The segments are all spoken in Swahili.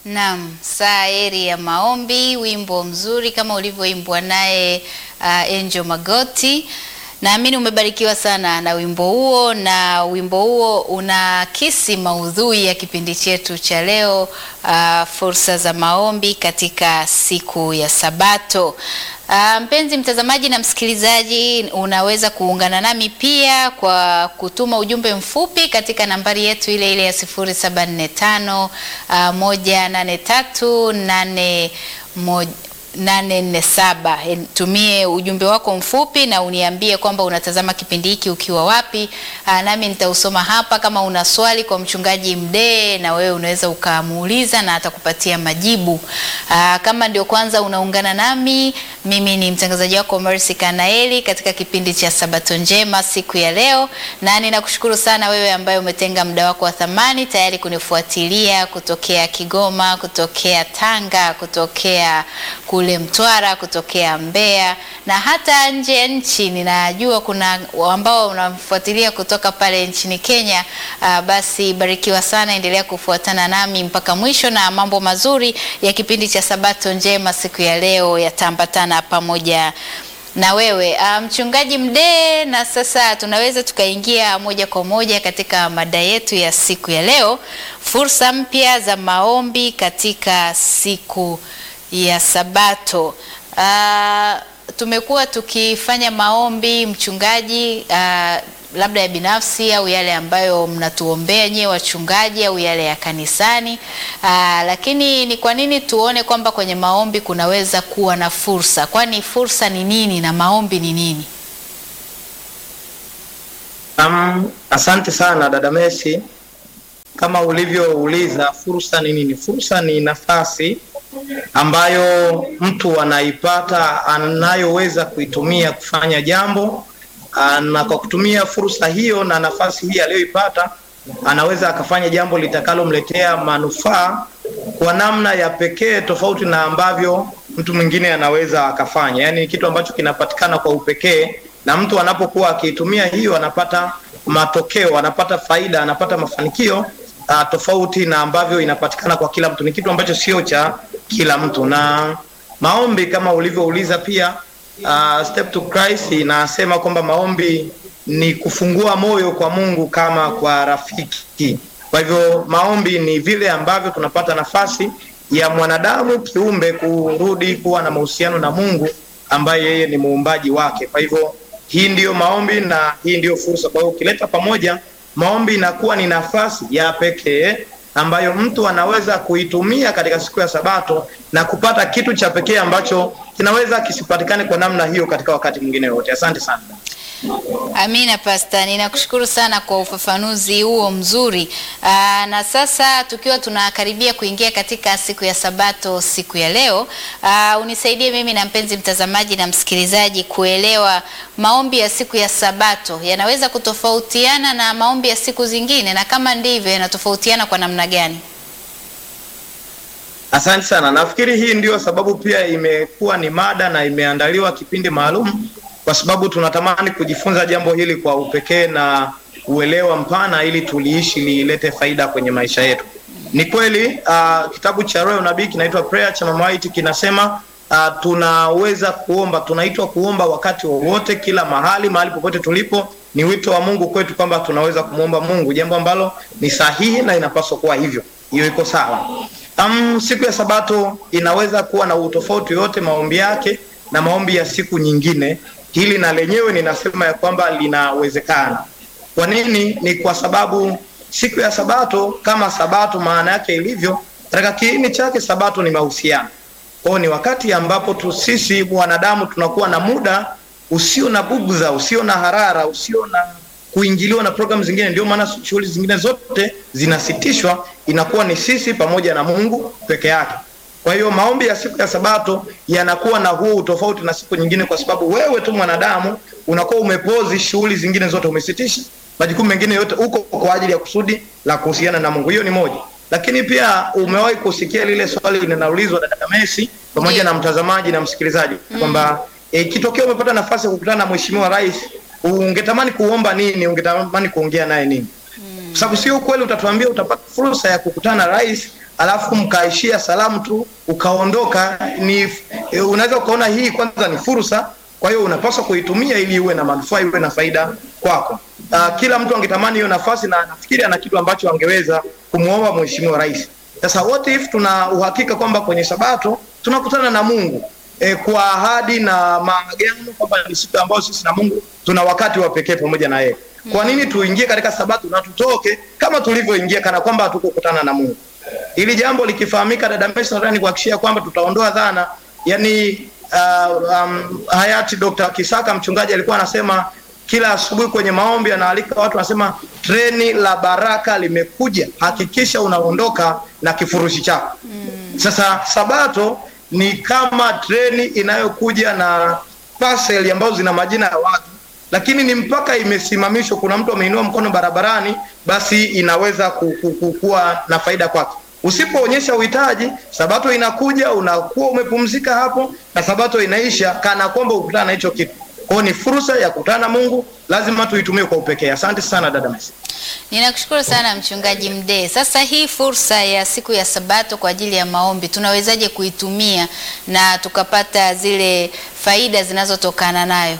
Naam, saa heri ya maombi, wimbo mzuri kama ulivyoimbwa naye uh, Angel Magoti. Naamini umebarikiwa sana na wimbo huo, na wimbo huo unaakisi maudhui ya kipindi chetu cha leo, uh, fursa za maombi katika siku ya Sabato. Uh, mpenzi mtazamaji na msikilizaji, unaweza kuungana nami pia kwa kutuma ujumbe mfupi katika nambari yetu ile ile ya 0745 uh, 183 8 847. Tumie ujumbe wako mfupi na uniambie kwamba unatazama kipindi hiki ukiwa wapi, aa, nami nitausoma hapa. Kama una swali kwa mchungaji Mdee, na wewe unaweza ukamuuliza na atakupatia majibu. Aa, kama ndio kwanza unaungana nami, mimi ni mtangazaji wako Mercy Kanaeli katika kipindi cha Sabato Njema siku ya leo, na ninakushukuru sana wewe ambaye umetenga muda wako wa thamani tayari kunifuatilia kutokea Kigoma, kutokea Tanga, kutokea kule Mtwara, kutokea Mbeya na hata nje ya nchi. Ninajua kuna ambao unamfuatilia kutoka pale nchini Kenya. Uh, basi barikiwa sana, endelea kufuatana nami mpaka mwisho, na mambo mazuri ya kipindi cha Sabato Njema siku ya leo yataambatana pamoja na wewe mchungaji um, Mdee. Na sasa tunaweza tukaingia moja kwa moja katika mada yetu ya siku ya leo, fursa mpya za maombi katika siku ya Sabato. Uh, tumekuwa tukifanya maombi mchungaji, uh, labda ya binafsi au yale ambayo mnatuombea nyewe wachungaji au yale ya kanisani. Uh, lakini ni kwa nini tuone kwamba kwenye maombi kunaweza kuwa na fursa? Kwani fursa ni nini na maombi ni nini? Um, asante sana dada Messi, kama ulivyouliza, fursa ni nini? Fursa ni nafasi ambayo mtu anaipata anayoweza kuitumia kufanya jambo, na kwa kutumia fursa hiyo na nafasi hii aliyoipata anaweza akafanya jambo litakalomletea manufaa kwa namna ya pekee, tofauti na ambavyo mtu mwingine anaweza akafanya. Yaani ni kitu ambacho kinapatikana kwa upekee, na mtu anapokuwa akiitumia hiyo anapata matokeo, anapata faida, anapata mafanikio Uh, tofauti na ambavyo inapatikana kwa kila mtu. Ni kitu ambacho sio cha kila mtu. Na maombi kama ulivyouliza pia, uh, Step to Christ inasema kwamba maombi ni kufungua moyo kwa Mungu kama kwa rafiki. Kwa hivyo maombi ni vile ambavyo tunapata nafasi ya mwanadamu kiumbe kurudi kuwa na mahusiano na Mungu ambaye yeye ni muumbaji wake. Kwa hivyo hii ndiyo maombi na hii ndiyo fursa. Kwa hiyo ukileta pamoja maombi inakuwa ni nafasi ya pekee ambayo mtu anaweza kuitumia katika siku ya Sabato na kupata kitu cha pekee ambacho kinaweza kisipatikane kwa namna hiyo katika wakati mwingine wote. Asante sana. Amina Pasta, ninakushukuru sana kwa ufafanuzi huo mzuri. Aa, na sasa tukiwa tunakaribia kuingia katika siku ya Sabato siku ya leo, aa, unisaidie mimi na mpenzi mtazamaji na msikilizaji kuelewa maombi ya siku ya Sabato yanaweza kutofautiana na maombi ya siku zingine, na kama ndivyo yanatofautiana kwa namna gani? Asante sana. Nafikiri hii ndio sababu pia imekuwa ni mada na imeandaliwa kipindi maalum kwa sababu tunatamani kujifunza jambo hili kwa upekee na uelewa mpana ili tuliishi lilete faida kwenye maisha yetu. Ni kweli uh, kitabu cha Roho Nabii kinaitwa Prayer cha Mama White kinasema uh, tunaweza kuomba, tunaitwa kuomba wakati wowote, kila mahali, mahali popote tulipo. Ni wito wa Mungu kwetu kwamba tunaweza kumwomba Mungu, jambo ambalo ni sahihi na inapaswa kuwa hivyo. Hiyo iko sawa. Um, siku ya Sabato inaweza kuwa na utofauti yote maombi yake na maombi ya siku nyingine. Hili na lenyewe ninasema ya kwamba linawezekana. Kwa nini? Ni kwa sababu siku ya Sabato kama Sabato maana yake ilivyo katika kiini chake, Sabato ni mahusiano. Kwa hiyo ni wakati ambapo tu sisi wanadamu tunakuwa na muda usio na bugza, usio na harara, usio na kuingiliwa na programu zingine. Ndio maana shughuli zingine zote zinasitishwa, inakuwa ni sisi pamoja na Mungu peke yake. Kwa hiyo maombi ya siku ya Sabato yanakuwa na huu tofauti na siku nyingine, kwa sababu wewe tu mwanadamu unakuwa umepozi shughuli zingine zote, umesitisha majukumu mengine yote, uko kwa ajili ya kusudi la kuhusiana na Mungu. Hiyo ni moja, lakini pia umewahi kusikia lile swali linaulizwa dada Messi pamoja na mtazamaji na msikilizaji kwamba ikitokea e, umepata nafasi ya kukutana na mheshimiwa rais, ungetamani kuomba nini? Ungetamani kuongea naye nini? Kwa sababu sio kweli, utatuambia utapata fursa ya kukutana na rais alafu mkaishia salamu tu ukaondoka, ni e, unaweza ukaona hii kwanza ni fursa. Kwa hiyo unapaswa kuitumia ili iwe na manufaa, iwe na faida kwako. Uh, kila mtu angetamani hiyo nafasi na nafikiri ana kitu ambacho angeweza kumwomba Mheshimiwa Rais. Sasa what if tuna uhakika kwamba kwenye Sabato tunakutana na Mungu e, kwa ahadi na maagano kwamba ni siku ambayo sisi na Mungu tuna wakati wa pekee pamoja na yeye. Kwa nini tuingie katika Sabato na tutoke kama tulivyoingia kana kwamba hatukukutana na Mungu? Ili jambo likifahamika, dada Messi, nataka nikuhakikishia kwamba tutaondoa dhana yani, uh, um, hayati Dr. Kisaka mchungaji alikuwa anasema kila asubuhi kwenye maombi anaalika watu, anasema treni la baraka limekuja, hakikisha unaondoka na kifurushi chako. Mm. Sasa Sabato ni kama treni inayokuja na parcel ambazo zina majina ya watu, lakini ni mpaka imesimamishwa, kuna mtu ameinua mkono barabarani, basi inaweza kuwa na faida kwake. Usipoonyesha uhitaji, Sabato inakuja, unakuwa umepumzika hapo, na Sabato inaisha kana kwamba ukutana na hicho kitu. Kwa ni fursa ya kukutana na Mungu, lazima tuitumie kwa upekee. Asante sana dada Messi. Ninakushukuru sana mchungaji Mdee. Sasa hii fursa ya siku ya Sabato kwa ajili ya maombi tunawezaje kuitumia na tukapata zile faida zinazotokana nayo?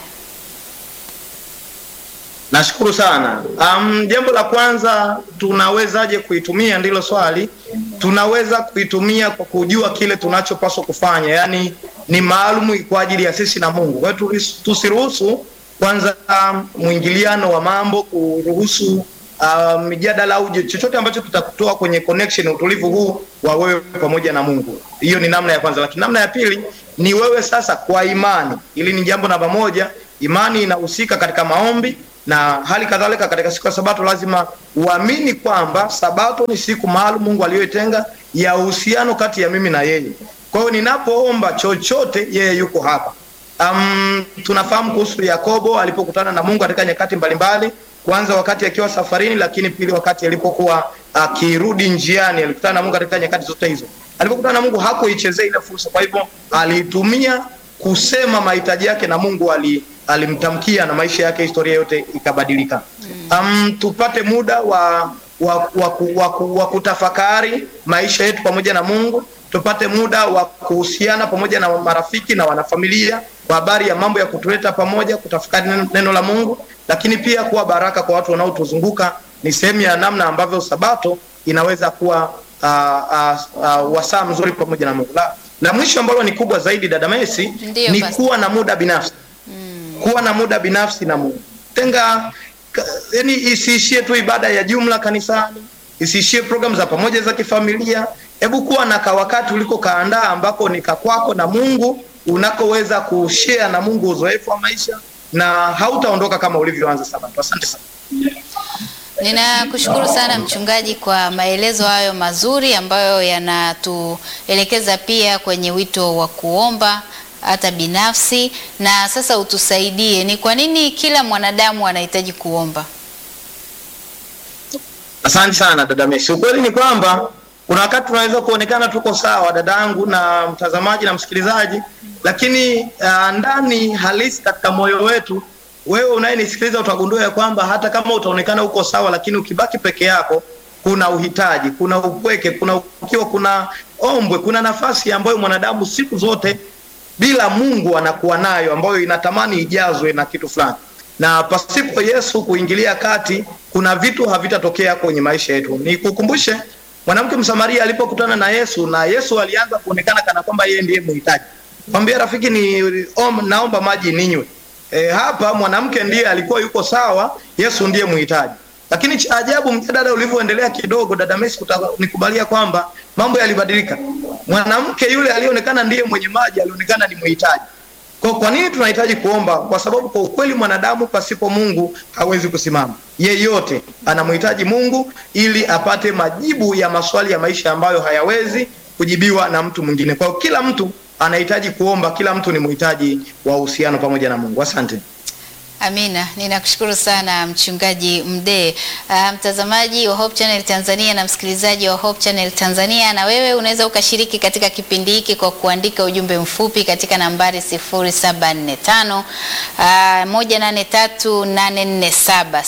Nashukuru sana. Um, jambo la kwanza tunawezaje kuitumia ndilo swali. Tunaweza kuitumia kwa kujua kile tunachopaswa kufanya, yaani ni maalumu kwa ajili ya sisi na Mungu. Kwa hiyo tusiruhusu kwanza um, mwingiliano wa mambo, kuruhusu mijadala um, au chochote ambacho tutakutoa kwenye connection, utulivu huu wa wewe pamoja na Mungu. Hiyo ni namna ya kwanza, lakini namna ya pili ni wewe sasa kwa imani. Ili ni jambo namba moja, imani inahusika katika maombi na hali kadhalika katika siku ya Sabato lazima uamini kwamba Sabato ni siku maalum Mungu aliyoitenga ya uhusiano kati ya mimi na yeye. Kwa hiyo ninapoomba chochote, yeye yuko hapa. Um, tunafahamu kuhusu Yakobo alipokutana na Mungu katika nyakati mbalimbali, kwanza wakati akiwa safarini, lakini pili wakati alipokuwa akirudi njiani, alikutana na Mungu katika nyakati zote hizo. Alipokutana na Mungu hakuichezea ile fursa, kwa hivyo aliitumia kusema mahitaji yake na Mungu ali alimtamkia na maisha yake, historia yote ikabadilika. Um, tupate muda wa wa, wa, wa, wa kutafakari maisha yetu pamoja na Mungu. Tupate muda wa kuhusiana pamoja na marafiki na wanafamilia kwa habari ya mambo ya kutuleta pamoja, kutafakari neno la Mungu, lakini pia kuwa baraka kwa watu wanaotuzunguka. Ni sehemu ya namna ambavyo Sabato inaweza kuwa uh, uh, uh, wasaa mzuri pamoja na Mungu. La, la mwisho ambalo ni kubwa zaidi, dada Messi, ni kuwa na muda binafsi kuwa na muda binafsi na Mungu. Tenga yani, isiishie tu ibada ya jumla kanisani, isiishie programu za pamoja za kifamilia. Hebu kuwa na kawakati uliko kaandaa ambako ni kakwako na Mungu, unakoweza kushare na Mungu uzoefu wa maisha na hautaondoka kama ulivyoanza Sabato. Asante sana. Ninakushukuru sana mchungaji kwa maelezo hayo mazuri ambayo yanatuelekeza pia kwenye wito wa kuomba hata binafsi. Na sasa utusaidie, ni kwa nini kila mwanadamu anahitaji kuomba? Asante sana dada Messi. Ukweli ni kwamba kuna wakati tunaweza kuonekana tuko sawa, dadangu na mtazamaji na msikilizaji, lakini uh, ndani halisi katika moyo wetu, wewe unayenisikiliza utagundua ya kwamba hata kama utaonekana uko sawa, lakini ukibaki peke yako, kuna uhitaji, kuna upweke, kuna ukiwa, kuna ombwe, kuna nafasi ambayo mwanadamu siku zote bila Mungu anakuwa nayo ambayo inatamani ijazwe na kitu fulani, na pasipo Yesu kuingilia kati, kuna vitu havitatokea kwenye maisha yetu. Nikukumbushe mwanamke Msamaria alipokutana na Yesu, na Yesu alianza kuonekana kana kwamba yeye ndiye mhitaji. Mwambie rafiki, ni om, naomba maji ninywe. E, hapa mwanamke ndiye alikuwa yuko sawa, Yesu ndiye mhitaji. Lakini cha ajabu, mjadala ulivyoendelea kidogo, dada Messi, nikubalia kwamba mambo yalibadilika. Mwanamke yule alionekana ndiye mwenye maji alionekana ni mhitaji. Kwa kwa nini tunahitaji kuomba? Kwa sababu kwa ukweli mwanadamu pasipo Mungu hawezi kusimama. Yeyote anamhitaji Mungu ili apate majibu ya maswali ya maisha ambayo hayawezi kujibiwa na mtu mwingine. Kwa hiyo kila mtu anahitaji kuomba, kila mtu ni mhitaji wa uhusiano pamoja na Mungu. Asante. Amina, ninakushukuru sana mchungaji Mdee. Uh, mtazamaji wa Hope Channel Tanzania na msikilizaji wa Hope Channel Tanzania, na wewe unaweza ukashiriki katika kipindi hiki kwa kuandika ujumbe mfupi katika nambari 0745 uh, 183847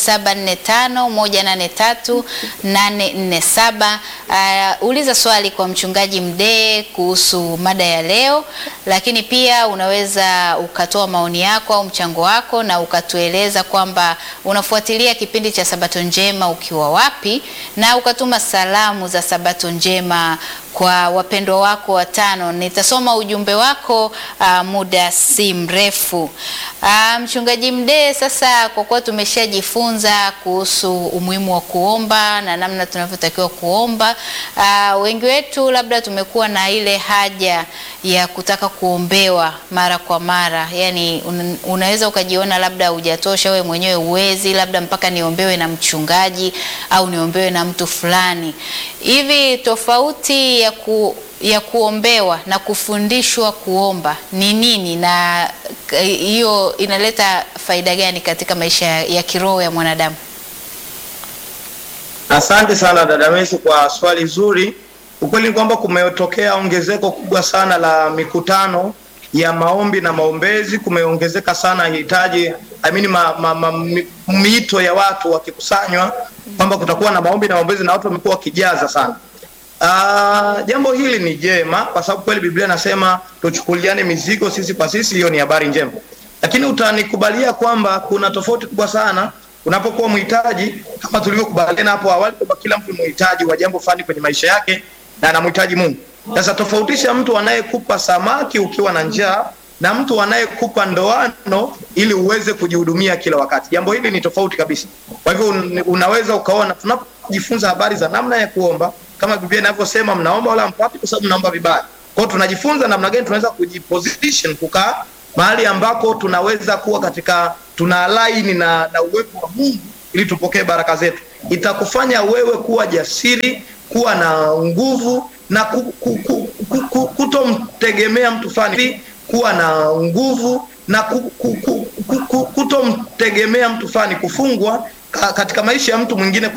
0745 183847. Uh, uliza swali kwa mchungaji Mdee kuhusu mada ya leo, lakini pia unaweza ukatoa maoni yako au mchango wako na ukatueleza kwamba unafuatilia kipindi cha Sabato Njema ukiwa wapi, na ukatuma salamu za Sabato Njema kwa wapendwa wako watano. Nitasoma ujumbe wako uh, muda si mrefu. Uh, mchungaji Mdee, sasa kwa kuwa tumeshajifunza kuhusu umuhimu wa kuomba na namna tunavyotakiwa kuomba, uh, wengi wetu labda tumekuwa na ile haja ya kutaka kuombewa mara kwa mara, yani un, unaweza ukajiona labda hujatosha wewe mwenyewe uwezi, labda mpaka niombewe na mchungaji au niombewe na mtu fulani hivi. Tofauti ya ku ya kuombewa na kufundishwa kuomba ni nini, na hiyo inaleta faida gani katika maisha ya kiroho ya mwanadamu? Asante sana dada Messi kwa swali zuri. Ukweli ni kwamba kumetokea ongezeko kubwa sana la mikutano ya maombi na maombezi, kumeongezeka sana hitaji I mean, ma, ma, ma, miito ya watu wakikusanywa kwamba kutakuwa na maombi na maombezi na watu wamekuwa wakijaza sana. Uh, jambo hili ni jema kwa sababu kweli Biblia inasema tuchukuliane mizigo sisi kwa sisi, hiyo ni habari njema, lakini utanikubalia kwamba kuna tofauti kubwa sana unapokuwa mhitaji, kama tulivyokubaliana hapo awali kwamba kila mtu mhitaji wa jambo fulani kwenye maisha yake na anamhitaji Mungu. Sasa tofautisha mtu anayekupa samaki ukiwa na njaa na mtu anayekupa ndoano ili uweze kujihudumia kila wakati. Jambo hili ni tofauti kabisa. Kwa hivyo un, unaweza ukaona tunapojifunza habari za namna ya kuomba kama Biblia inavyosema mnaomba wala mpati kwa sababu mnaomba vibaya. Kwa hiyo tunajifunza namna gani tunaweza kujiposition kukaa mahali ambako tunaweza kuwa katika tuna align na, na uwepo wa Mungu ili tupokee baraka zetu. Itakufanya wewe kuwa jasiri, kuwa na nguvu na ku, ku, ku, ku, ku, kutomtegemea mtu fulani, kuwa na nguvu na ku, ku, ku, ku, ku, kutomtegemea mtu fulani, kufungwa katika maisha ya mtu mwingine.